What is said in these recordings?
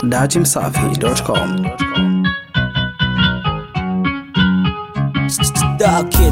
datimsafi.com. Star Kid.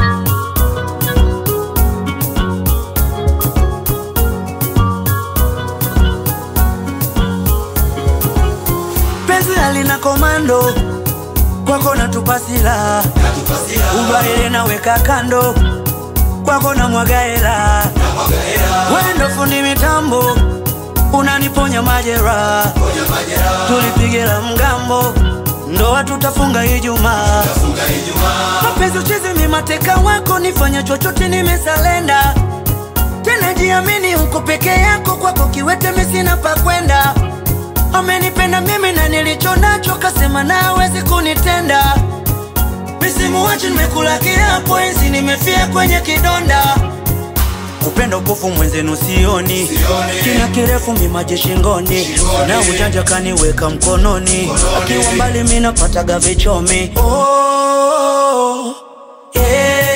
penzi halina komando kwako natupa silaha ubaile naweka kando kwako na mwagaela wendo fundi mitambo unaniponya majeraha tulipige la mgambo ndoa tutafunga ijumaa mapenzi uchezi mimateka wako nifanya chochote nimesalenda tena jiamini uko peke yako kwako kiwete misina pa kwenda amenipenda mimi na nilicho nacho kasema na hawezi kunitenda misimu wachi nimekula kiapo enzi nimefia kwenye kidonda kupenda upofu mwenzenu sioni kina kirefu mimaji shingoni na ujanja kaniweka mkononi akiwa mbali mi napataga vichomi oh, yeah.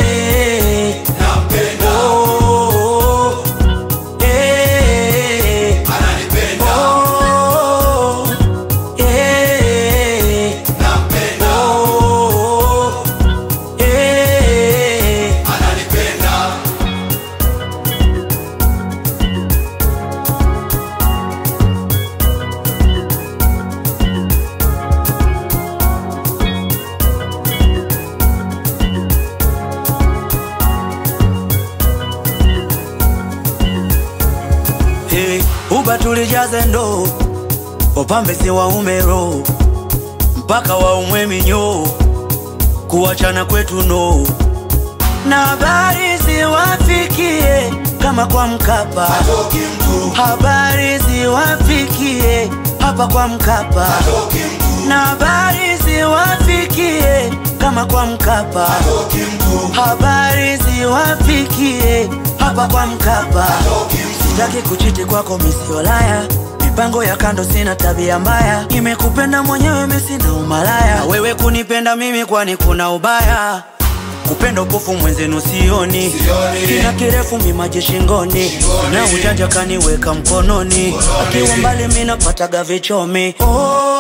Oh, yeah. Oh, yeah. Oh, yeah. Hey, uba tulijaze ndo upambe si waume roho mpaka waumwe minyo kuachana kwetu no na habari ziwafikie kama kwa Mkapa, habari ziwafikie hapa kwa Mkapa, na habari ziwafikie kama kwa Mkapa, habari ziwafikie hapa kwa Mkapa. Sitaki kuchiti kwako misiolaya mipango ya kando, sina tabia mbaya, nimekupenda mwenyewe, mimi sina umalaya, na wewe kunipenda mimi, kwani kuna ubaya? kupenda upofu mwenzenu sioni, kina kirefu mimaji shingoni, na ujanja kaniweka mkononi, akiwa mbali mi napataga vichomi oh.